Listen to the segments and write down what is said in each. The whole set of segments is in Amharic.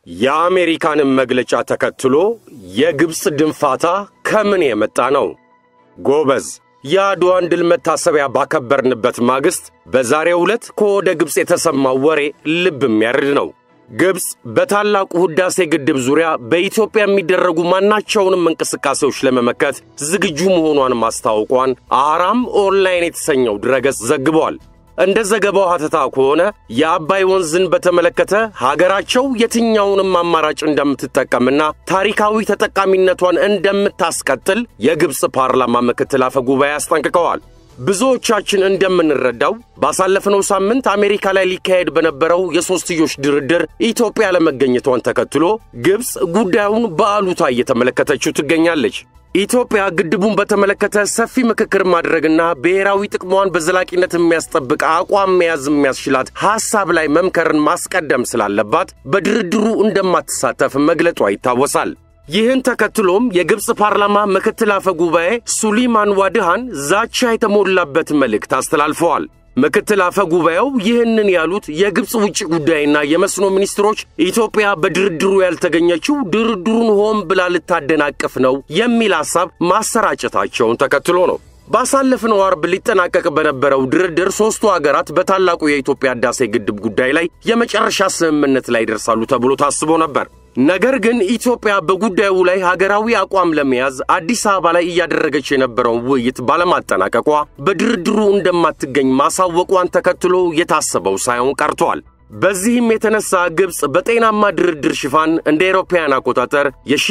የአሜሪካንን መግለጫ ተከትሎ የግብፅ ድንፋታ ከምን የመጣ ነው? ጎበዝ፣ የአድዋን ድል መታሰቢያ ባከበርንበት ማግስት በዛሬው ዕለት ከወደ ግብፅ የተሰማው ወሬ ልብ የሚያርድ ነው። ግብፅ በታላቁ ሕዳሴ ግድብ ዙሪያ በኢትዮጵያ የሚደረጉ ማናቸውንም እንቅስቃሴዎች ለመመከት ዝግጁ መሆኗን ማስታወቋን አራም ኦንላይን የተሰኘው ድረገጽ ዘግቧል። እንደ ዘገባው ሐተታ ከሆነ የአባይ ወንዝን በተመለከተ ሀገራቸው የትኛውንም አማራጭ እንደምትጠቀምና ታሪካዊ ተጠቃሚነቷን እንደምታስቀጥል የግብፅ ፓርላማ ምክትል አፈ ጉባኤ አስጠንቅቀዋል። ብዙዎቻችን እንደምንረዳው ባሳለፍነው ሳምንት አሜሪካ ላይ ሊካሄድ በነበረው የሦስትዮሽ ድርድር ኢትዮጵያ ለመገኘቷን ተከትሎ ግብፅ ጉዳዩን በአሉታ እየተመለከተችው ትገኛለች። ኢትዮጵያ ግድቡን በተመለከተ ሰፊ ምክክር ማድረግና ብሔራዊ ጥቅሟን በዘላቂነት የሚያስጠብቅ አቋም መያዝ የሚያስችላት ሐሳብ ላይ መምከርን ማስቀደም ስላለባት በድርድሩ እንደማትሳተፍ መግለጧ ይታወሳል። ይህን ተከትሎም የግብፅ ፓርላማ ምክትል አፈ ጉባኤ ሱሊማን ዋድሃን ዛቻ የተሞላበት መልእክት አስተላልፈዋል። ምክትል አፈ ጉባኤው ይህንን ያሉት የግብፅ ውጭ ጉዳይና የመስኖ ሚኒስትሮች ኢትዮጵያ በድርድሩ ያልተገኘችው ድርድሩን ሆን ብላ ልታደናቅፍ ነው የሚል ሐሳብ ማሰራጨታቸውን ተከትሎ ነው። ባሳለፍነው አርብ ሊጠናቀቅ በነበረው ድርድር ሦስቱ አገራት በታላቁ የኢትዮጵያ ሕዳሴ ግድብ ጉዳይ ላይ የመጨረሻ ስምምነት ላይ ይደርሳሉ ተብሎ ታስቦ ነበር። ነገር ግን ኢትዮጵያ በጉዳዩ ላይ ሀገራዊ አቋም ለመያዝ አዲስ አበባ ላይ እያደረገች የነበረውን ውይይት ባለማጠናቀቋ በድርድሩ እንደማትገኝ ማሳወቋን ተከትሎ የታሰበው ሳይሆን ቀርቷል። በዚህም የተነሳ ግብፅ በጤናማ ድርድር ሽፋን እንደ ኤሮፓውያን አቆጣጠር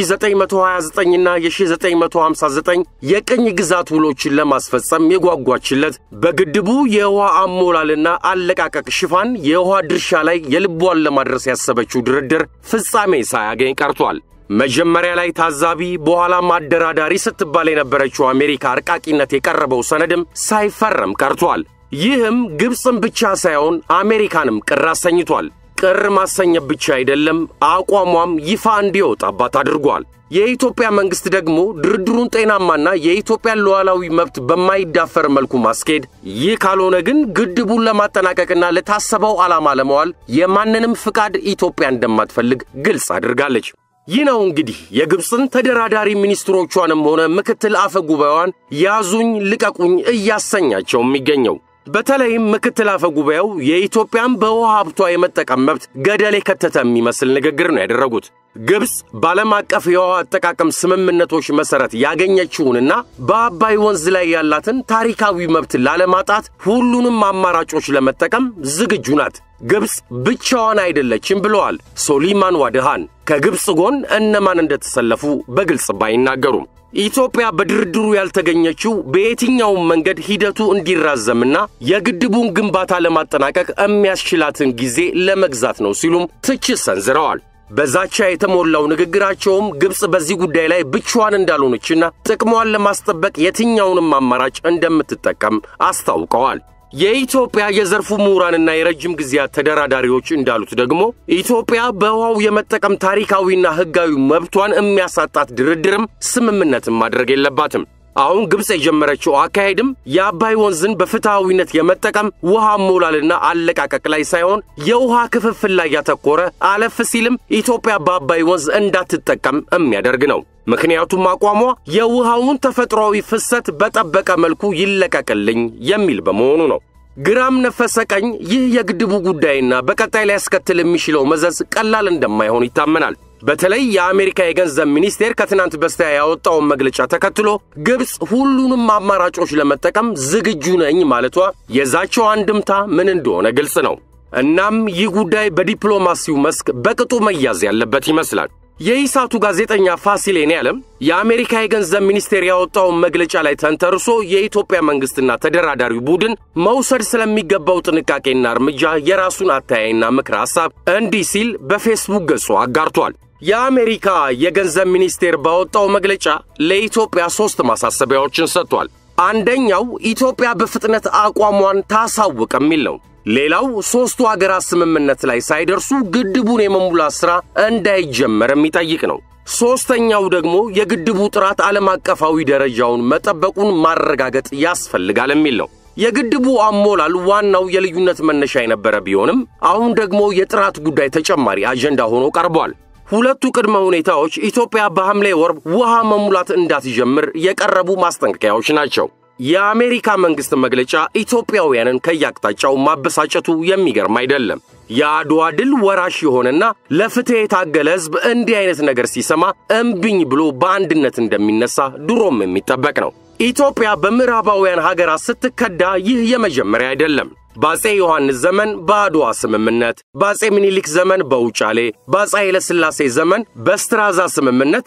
የ1929ና የ1959 የቅኝ ግዛት ውሎችን ለማስፈጸም የጓጓችለት በግድቡ የውሃ አሞላልና አለቃቀቅ ሽፋን የውሃ ድርሻ ላይ የልቧን ለማድረስ ያሰበችው ድርድር ፍጻሜ ሳያገኝ ቀርቷል። መጀመሪያ ላይ ታዛቢ በኋላም አደራዳሪ ስትባል የነበረችው አሜሪካ አርቃቂነት የቀረበው ሰነድም ሳይፈረም ቀርቷል። ይህም ግብፅን ብቻ ሳይሆን አሜሪካንም ቅር አሰኝቷል። ቅር ማሰኘት ብቻ አይደለም፣ አቋሟም ይፋ እንዲወጣባት አድርጓል። የኢትዮጵያ መንግሥት ደግሞ ድርድሩን ጤናማና የኢትዮጵያን ሉዓላዊ መብት በማይዳፈር መልኩ ማስኬድ፣ ይህ ካልሆነ ግን ግድቡን ለማጠናቀቅና ለታሰበው ዓላማ ለመዋል የማንንም ፍቃድ ኢትዮጵያ እንደማትፈልግ ግልጽ አድርጋለች። ይህ ነው እንግዲህ የግብፅን ተደራዳሪ ሚኒስትሮቿንም ሆነ ምክትል አፈ ጉባኤዋን ያዙኝ ልቀቁኝ እያሰኛቸው የሚገኘው። በተለይም ምክትል አፈ ጉባኤው የኢትዮጵያን በውሃ ሀብቷ የመጠቀም መብት ገደል የከተተ የሚመስል ንግግር ነው ያደረጉት። ግብፅ በዓለም አቀፍ የውሃ አጠቃቀም ስምምነቶች መሠረት ያገኘችውንና በአባይ ወንዝ ላይ ያላትን ታሪካዊ መብት ላለማጣት ሁሉንም አማራጮች ለመጠቀም ዝግጁ ናት። ግብፅ ብቻዋን አይደለችም ብለዋል ሶሊማን ዋድሃን። ከግብፅ ጎን እነማን እንደተሰለፉ በግልጽ ባይናገሩም ኢትዮጵያ በድርድሩ ያልተገኘችው በየትኛውም መንገድ ሂደቱ እንዲራዘምና የግድቡን ግንባታ ለማጠናቀቅ የሚያስችላትን ጊዜ ለመግዛት ነው ሲሉም ትችት ሰንዝረዋል። በዛቻ የተሞላው ንግግራቸውም ግብፅ በዚህ ጉዳይ ላይ ብቻዋን እንዳልሆነችና ጥቅሟን ለማስጠበቅ የትኛውንም አማራጭ እንደምትጠቀም አስታውቀዋል። የኢትዮጵያ የዘርፉ ምሁራንና የረጅም ጊዜያት ተደራዳሪዎች እንዳሉት ደግሞ ኢትዮጵያ በውሃው የመጠቀም ታሪካዊና ሕጋዊ መብቷን የሚያሳጣት ድርድርም ስምምነትን ማድረግ የለባትም። አሁን ግብፅ የጀመረችው አካሄድም የአባይ ወንዝን በፍትሐዊነት የመጠቀም ውሃ ሞላልና አለቃቀቅ ላይ ሳይሆን የውሃ ክፍፍል ላይ ያተኮረ አለፍ ሲልም ኢትዮጵያ በአባይ ወንዝ እንዳትጠቀም የሚያደርግ ነው። ምክንያቱም አቋሟ የውሃውን ተፈጥሯዊ ፍሰት በጠበቀ መልኩ ይለቀቅልኝ የሚል በመሆኑ ነው። ግራም ነፈሰ ቀኝ ይህ የግድቡ ጉዳይና በቀጣይ ሊያስከትል የሚችለው መዘዝ ቀላል እንደማይሆን ይታመናል። በተለይ የአሜሪካ የገንዘብ ሚኒስቴር ከትናንት በስቲያ ያወጣውን መግለጫ ተከትሎ ግብፅ ሁሉንም አማራጮች ለመጠቀም ዝግጁ ነኝ ማለቷ የዛቸው አንድምታ ምን እንደሆነ ግልጽ ነው። እናም ይህ ጉዳይ በዲፕሎማሲው መስክ በቅጡ መያዝ ያለበት ይመስላል። የኢሳቱ ጋዜጠኛ ፋሲሌን ያለም የአሜሪካ የገንዘብ ሚኒስቴር ያወጣውን መግለጫ ላይ ተንተርሶ የኢትዮጵያ መንግሥትና ተደራዳሪው ቡድን መውሰድ ስለሚገባው ጥንቃቄና እርምጃ የራሱን አተያይና ምክረ ሐሳብ እንዲህ ሲል በፌስቡክ ገጹ አጋርቷል። የአሜሪካ የገንዘብ ሚኒስቴር ባወጣው መግለጫ ለኢትዮጵያ ሦስት ማሳሰቢያዎችን ሰጥቷል። አንደኛው ኢትዮጵያ በፍጥነት አቋሟን ታሳውቅ የሚል ነው። ሌላው ሦስቱ አገራት ስምምነት ላይ ሳይደርሱ ግድቡን የመሙላት ሥራ እንዳይጀመር የሚጠይቅ ነው። ሦስተኛው ደግሞ የግድቡ ጥራት ዓለም አቀፋዊ ደረጃውን መጠበቁን ማረጋገጥ ያስፈልጋል የሚል ነው። የግድቡ አሞላል ዋናው የልዩነት መነሻ የነበረ ቢሆንም አሁን ደግሞ የጥራት ጉዳይ ተጨማሪ አጀንዳ ሆኖ ቀርቧል። ሁለቱ ቅድመ ሁኔታዎች ኢትዮጵያ በሐምሌ ወር ውሃ መሙላት እንዳትጀምር የቀረቡ ማስጠንቀቂያዎች ናቸው። የአሜሪካ መንግሥት መግለጫ ኢትዮጵያውያንን ከያቅጣጫው ማበሳጨቱ የሚገርም አይደለም። የአድዋ ድል ወራሽ የሆነና ለፍትሕ የታገለ ሕዝብ እንዲህ አይነት ነገር ሲሰማ እምቢኝ ብሎ በአንድነት እንደሚነሳ ድሮም የሚጠበቅ ነው። ኢትዮጵያ በምዕራባውያን ሀገራት ስትከዳ ይህ የመጀመሪያ አይደለም። በአፄ ዮሐንስ ዘመን በአድዋ ስምምነት፣ በአፄ ምኒልክ ዘመን በውጫሌ፣ በአፄ ኃይለሥላሴ ዘመን በስትራዛ ስምምነት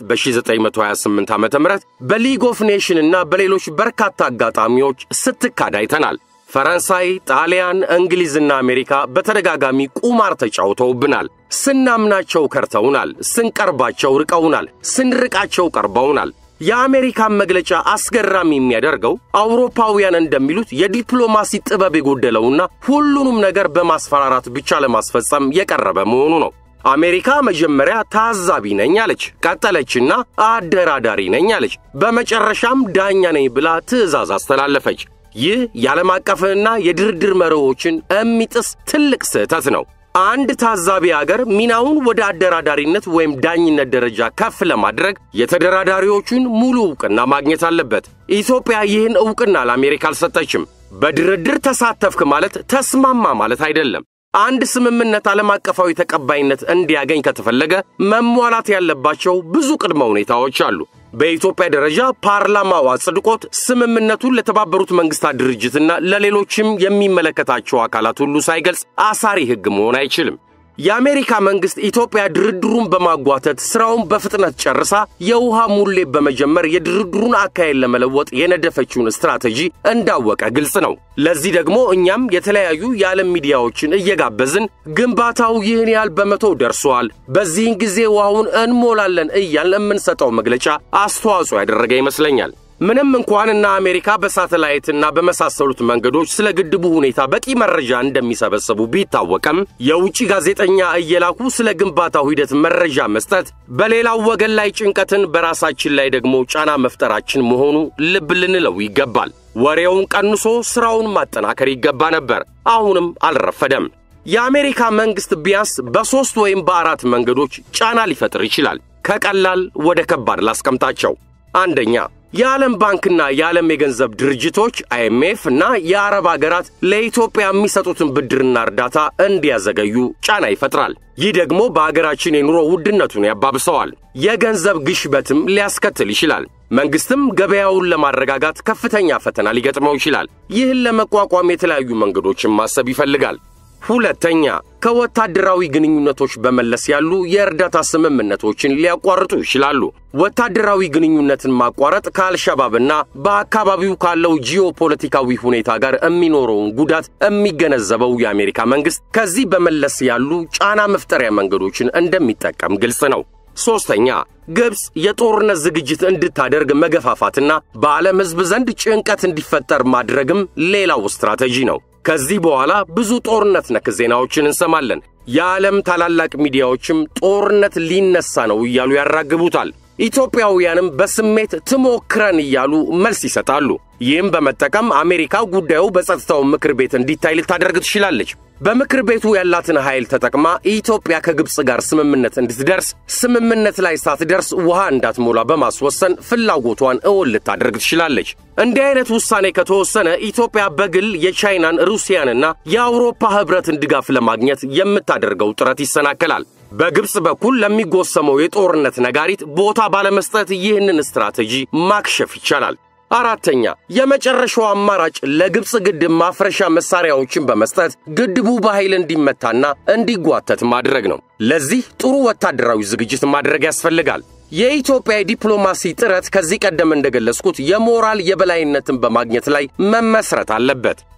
በ1928 ዓ ም በሊግ ኦፍ ኔሽን እና በሌሎች በርካታ አጋጣሚዎች ስትካድ አይተናል። ፈረንሳይ፣ ጣሊያን፣ እንግሊዝና አሜሪካ በተደጋጋሚ ቁማር ተጫውተውብናል። ስናምናቸው ከርተውናል፣ ስንቀርባቸው ርቀውናል፣ ስንርቃቸው ቀርበውናል። የአሜሪካን መግለጫ አስገራሚ የሚያደርገው አውሮፓውያን እንደሚሉት የዲፕሎማሲ ጥበብ የጎደለውና ሁሉንም ነገር በማስፈራራት ብቻ ለማስፈጸም የቀረበ መሆኑ ነው። አሜሪካ መጀመሪያ ታዛቢ ነኝ አለች፣ ቀጠለችና አደራዳሪ ነኝ አለች፣ በመጨረሻም ዳኛ ነኝ ብላ ትዕዛዝ አስተላለፈች። ይህ የዓለም አቀፍንና የድርድር መርሆችን የሚጥስ ትልቅ ስህተት ነው። አንድ ታዛቢ አገር ሚናውን ወደ አደራዳሪነት ወይም ዳኝነት ደረጃ ከፍ ለማድረግ የተደራዳሪዎቹን ሙሉ ዕውቅና ማግኘት አለበት። ኢትዮጵያ ይህን ዕውቅና ለአሜሪካ አልሰጠችም። በድርድር ተሳተፍክ ማለት ተስማማ ማለት አይደለም። አንድ ስምምነት ዓለም አቀፋዊ ተቀባይነት እንዲያገኝ ከተፈለገ መሟላት ያለባቸው ብዙ ቅድመ ሁኔታዎች አሉ። በኢትዮጵያ ደረጃ ፓርላማው አጽድቆት ስምምነቱን ለተባበሩት መንግስታት ድርጅትና ለሌሎችም የሚመለከታቸው አካላት ሁሉ ሳይገልጽ አሳሪ ሕግ መሆን አይችልም። የአሜሪካ መንግስት ኢትዮጵያ ድርድሩን በማጓተት ስራውን በፍጥነት ጨርሳ የውሃ ሙሌት በመጀመር የድርድሩን አካሄድ ለመለወጥ የነደፈችውን ስትራቴጂ እንዳወቀ ግልጽ ነው። ለዚህ ደግሞ እኛም የተለያዩ የዓለም ሚዲያዎችን እየጋበዝን ግንባታው ይህን ያህል በመቶ ደርሷል፣ በዚህን ጊዜ ውሃውን እንሞላለን እያልን የምንሰጠው መግለጫ አስተዋጽኦ ያደረገ ይመስለኛል። ምንም እንኳንና አሜሪካ በሳተላይትና በመሳሰሉት መንገዶች ስለ ግድቡ ሁኔታ በቂ መረጃ እንደሚሰበሰቡ ቢታወቅም የውጭ ጋዜጠኛ እየላኩ ስለ ግንባታው ሂደት መረጃ መስጠት በሌላው ወገን ላይ ጭንቀትን፣ በራሳችን ላይ ደግሞ ጫና መፍጠራችን መሆኑ ልብ ልንለው ይገባል። ወሬውን ቀንሶ ስራውን ማጠናከር ይገባ ነበር። አሁንም አልረፈደም። የአሜሪካ መንግስት ቢያንስ በሦስት ወይም በአራት መንገዶች ጫና ሊፈጥር ይችላል። ከቀላል ወደ ከባድ ላስቀምጣቸው። አንደኛ የዓለም ባንክና የዓለም የገንዘብ ድርጅቶች አይኤምኤፍ እና የአረብ አገራት ለኢትዮጵያ የሚሰጡትን ብድርና እርዳታ እንዲያዘገዩ ጫና ይፈጥራል። ይህ ደግሞ በአገራችን የኑሮ ውድነቱን ያባብሰዋል። የገንዘብ ግሽበትም ሊያስከትል ይችላል። መንግስትም ገበያውን ለማረጋጋት ከፍተኛ ፈተና ሊገጥመው ይችላል። ይህን ለመቋቋም የተለያዩ መንገዶችን ማሰብ ይፈልጋል። ሁለተኛ ከወታደራዊ ግንኙነቶች በመለስ ያሉ የእርዳታ ስምምነቶችን ሊያቋርጡ ይችላሉ። ወታደራዊ ግንኙነትን ማቋረጥ ከአልሸባብና በአካባቢው ካለው ጂኦፖለቲካዊ ሁኔታ ጋር የሚኖረውን ጉዳት የሚገነዘበው የአሜሪካ መንግስት ከዚህ በመለስ ያሉ ጫና መፍጠሪያ መንገዶችን እንደሚጠቀም ግልጽ ነው። ሦስተኛ ግብፅ የጦርነት ዝግጅት እንድታደርግ መገፋፋትና በዓለም ሕዝብ ዘንድ ጭንቀት እንዲፈጠር ማድረግም ሌላው ስትራቴጂ ነው። ከዚህ በኋላ ብዙ ጦርነት ነክ ዜናዎችን እንሰማለን። የዓለም ታላላቅ ሚዲያዎችም ጦርነት ሊነሳ ነው እያሉ ያራግቡታል። ኢትዮጵያውያንም በስሜት ትሞክረን እያሉ መልስ ይሰጣሉ። ይህም በመጠቀም አሜሪካ ጉዳዩ በጸጥታው ምክር ቤት እንዲታይ ልታደርግ ትችላለች። በምክር ቤቱ ያላትን ኃይል ተጠቅማ ኢትዮጵያ ከግብፅ ጋር ስምምነት እንድትደርስ ስምምነት ላይ ሳትደርስ ውሃ እንዳትሞላ በማስወሰን ፍላጎቷን እውን ልታደርግ ትችላለች። እንዲህ አይነት ውሳኔ ከተወሰነ ኢትዮጵያ በግል የቻይናን ሩሲያንና የአውሮፓ ኅብረትን ድጋፍ ለማግኘት የምታደርገው ጥረት ይሰናከላል። በግብፅ በኩል ለሚጎሰመው የጦርነት ነጋሪት ቦታ ባለመስጠት ይህንን ስትራቴጂ ማክሸፍ ይቻላል። አራተኛ የመጨረሻው አማራጭ ለግብፅ ግድብ ማፍረሻ መሳሪያዎችን በመስጠት ግድቡ በኃይል እንዲመታና እንዲጓተት ማድረግ ነው። ለዚህ ጥሩ ወታደራዊ ዝግጅት ማድረግ ያስፈልጋል። የኢትዮጵያ የዲፕሎማሲ ጥረት ከዚህ ቀደም እንደገለጽኩት የሞራል የበላይነትን በማግኘት ላይ መመስረት አለበት።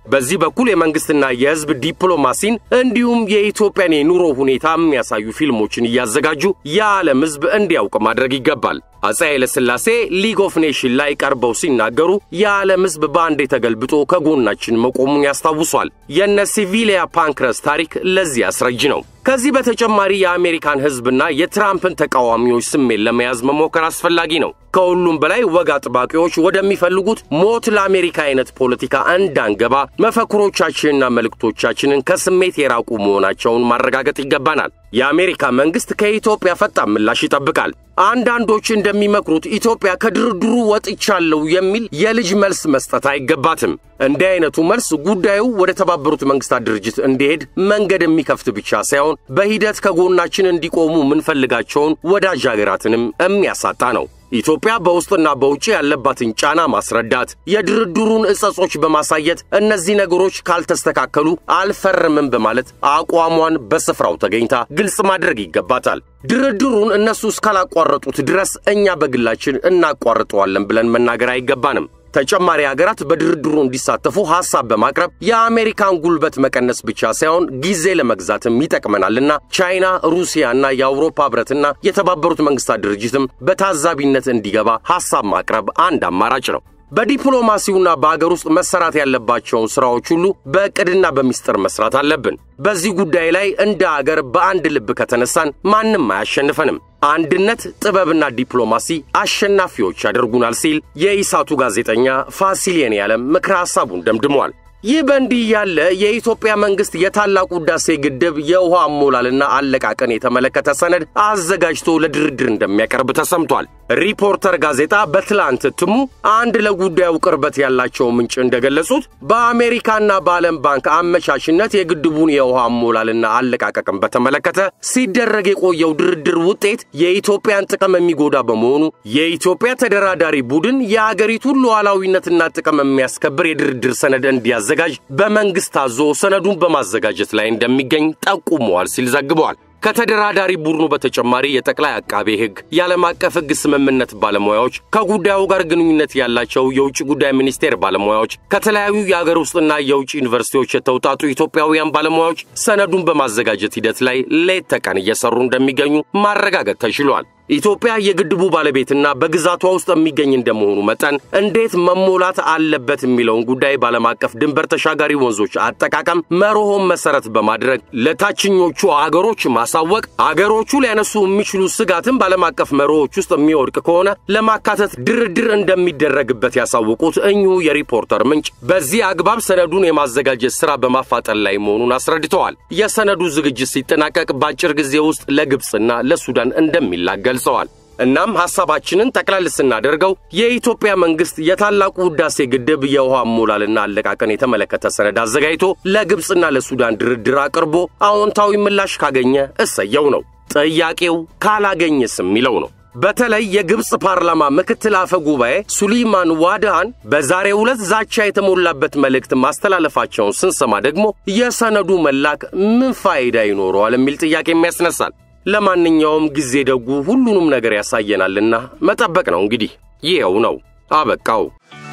በዚህ በኩል የመንግስትና የህዝብ ዲፕሎማሲን እንዲሁም የኢትዮጵያን የኑሮ ሁኔታ የሚያሳዩ ፊልሞችን እያዘጋጁ የዓለም ህዝብ እንዲያውቅ ማድረግ ይገባል። አፄ ኃይለሥላሴ ሊግ ኦፍ ኔሽን ላይ ቀርበው ሲናገሩ የዓለም ህዝብ በአንዴ ተገልብጦ ከጎናችን መቆሙን ያስታውሷል። የነ ሲቪሊያ ፓንክረስ ታሪክ ለዚህ አስረጅ ነው። ከዚህ በተጨማሪ የአሜሪካን ህዝብና የትራምፕን ተቃዋሚዎች ስሜት ለመያዝ መሞከር አስፈላጊ ነው። ከሁሉም በላይ ወግ አጥባቂዎች ወደሚፈልጉት ሞት ለአሜሪካ አይነት ፖለቲካ እንዳንገባ መፈክሮቻችንና መልእክቶቻችንን ከስሜት የራቁ መሆናቸውን ማረጋገጥ ይገባናል። የአሜሪካ መንግስት ከኢትዮጵያ ፈጣን ምላሽ ይጠብቃል። አንዳንዶች እንደሚመክሩት ኢትዮጵያ ከድርድሩ ወጥቻለሁ የሚል የልጅ መልስ መስጠት አይገባትም። እንዲህ አይነቱ መልስ ጉዳዩ ወደ ተባበሩት መንግስታት ድርጅት እንዲሄድ መንገድ የሚከፍት ብቻ ሳይሆን በሂደት ከጎናችን እንዲቆሙ የምንፈልጋቸውን ወዳጅ ሀገራትንም የሚያሳጣ ነው። ኢትዮጵያ በውስጥና በውጭ ያለባትን ጫና ማስረዳት፣ የድርድሩን እጸጾች በማሳየት እነዚህ ነገሮች ካልተስተካከሉ አልፈርምም በማለት አቋሟን በስፍራው ተገኝታ ግልጽ ማድረግ ይገባታል። ድርድሩን እነሱ እስካላቋረጡት ድረስ እኛ በግላችን እናቋርጠዋለን ብለን መናገር አይገባንም። ተጨማሪ ሀገራት በድርድሩ እንዲሳተፉ ሐሳብ በማቅረብ የአሜሪካን ጉልበት መቀነስ ብቻ ሳይሆን ጊዜ ለመግዛትም ይጠቅመናልና ቻይና፣ ሩሲያና የአውሮፓ ህብረትና የተባበሩት መንግስታት ድርጅትም በታዛቢነት እንዲገባ ሐሳብ ማቅረብ አንድ አማራጭ ነው። በዲፕሎማሲውና በአገር ውስጥ መሰራት ያለባቸውን ሥራዎች ሁሉ በዕቅድና በሚስጥር መስራት አለብን። በዚህ ጉዳይ ላይ እንደ አገር በአንድ ልብ ከተነሳን ማንም አያሸንፈንም። አንድነት፣ ጥበብና ዲፕሎማሲ አሸናፊዎች ያደርጉናል ሲል የኢሳቱ ጋዜጠኛ ፋሲል የኔዓለም ምክረ ሐሳቡን ደምድሟል። ይህ በእንዲህ ያለ የኢትዮጵያ መንግስት የታላቁ ሕዳሴ ግድብ የውሃ አሞላልና አለቃቀን የተመለከተ ሰነድ አዘጋጅቶ ለድርድር እንደሚያቀርብ ተሰምቷል። ሪፖርተር ጋዜጣ በትላንት እትሙ አንድ ለጉዳዩ ቅርበት ያላቸው ምንጭ እንደገለጹት በአሜሪካና በዓለም ባንክ አመቻችነት የግድቡን የውሃ አሞላልና አለቃቀቅን በተመለከተ ሲደረግ የቆየው ድርድር ውጤት የኢትዮጵያን ጥቅም የሚጎዳ በመሆኑ የኢትዮጵያ ተደራዳሪ ቡድን የአገሪቱን ሉዓላዊነትና ጥቅም የሚያስከብር የድርድር ሰነድ እንዲያዘጋጅ በመንግስት አዞ ሰነዱን በማዘጋጀት ላይ እንደሚገኝ ጠቁመዋል ሲል ዘግበዋል። ከተደራዳሪ ቡድኑ በተጨማሪ የጠቅላይ አቃቤ ሕግ፣ የዓለም አቀፍ ሕግ ስምምነት ባለሙያዎች፣ ከጉዳዩ ጋር ግንኙነት ያላቸው የውጭ ጉዳይ ሚኒስቴር ባለሙያዎች፣ ከተለያዩ የአገር ውስጥና የውጭ ዩኒቨርሲቲዎች የተውጣጡ ኢትዮጵያውያን ባለሙያዎች ሰነዱን በማዘጋጀት ሂደት ላይ ሌት ተቀን እየሰሩ እንደሚገኙ ማረጋገጥ ተችሏል። ኢትዮጵያ የግድቡ ባለቤትና በግዛቷ ውስጥ የሚገኝ እንደመሆኑ መጠን እንዴት መሞላት አለበት የሚለውን ጉዳይ በዓለም አቀፍ ድንበር ተሻጋሪ ወንዞች አጠቃቀም መርሆን መሰረት በማድረግ ለታችኞቹ አገሮች ማሳወቅ፣ አገሮቹ ሊያነሱ የሚችሉ ስጋትን በዓለም አቀፍ መርሆች ውስጥ የሚወድቅ ከሆነ ለማካተት ድርድር እንደሚደረግበት ያሳወቁት እኚሁ የሪፖርተር ምንጭ በዚህ አግባብ ሰነዱን የማዘጋጀት ሥራ በማፋጠን ላይ መሆኑን አስረድተዋል። የሰነዱ ዝግጅት ሲጠናቀቅ በአጭር ጊዜ ውስጥ ለግብፅና ለሱዳን እንደሚላክ ገልጸዋል። እናም ሐሳባችንን ጠቅለል ስናደርገው የኢትዮጵያ መንግሥት የታላቁ ሕዳሴ ግድብ የውሃ አሞላልና አለቃቀን የተመለከተ ሰነድ አዘጋጅቶ ለግብፅና ለሱዳን ድርድር አቅርቦ አዎንታዊ ምላሽ ካገኘ እሰየው ነው። ጥያቄው ካላገኘስ የሚለው ነው። በተለይ የግብፅ ፓርላማ ምክትል አፈ ጉባኤ ሱሊማን ዋድሃን በዛሬው ዕለት ዛቻ የተሞላበት መልእክት ማስተላለፋቸውን ስንሰማ ደግሞ የሰነዱ መላክ ምን ፋይዳ ይኖረዋል የሚል ጥያቄም ያስነሳል። ለማንኛውም ጊዜ ደጉ ሁሉንም ነገር ያሳየናልና መጠበቅ ነው እንግዲህ። ይኸው ነው አበቃው።